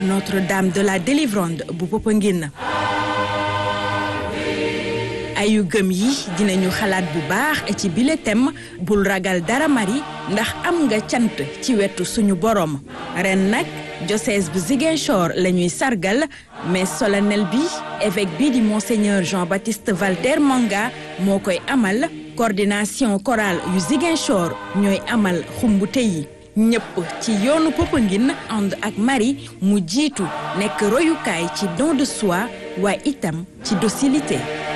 Notre-Dame de la Délivrande bu Popenguine ayu gëm yi dinañu xalaat bu baax ci bile thème bul ragal dara mari ndax am nga cant ci wetu suñu borom ren nag diocèse bu Ziguinchor la ñuy sargal mais solennel bi évêque bi di monseigneur Jean-Baptiste Valter Manga moo koy amal coordination chorale yu Ziguinchor ñooy amal xumbute yi ñëpp ci yoonu Popenguine ànd ak Marie mu jiitu nekk royukaay ci don de soi waaye itam ci docilité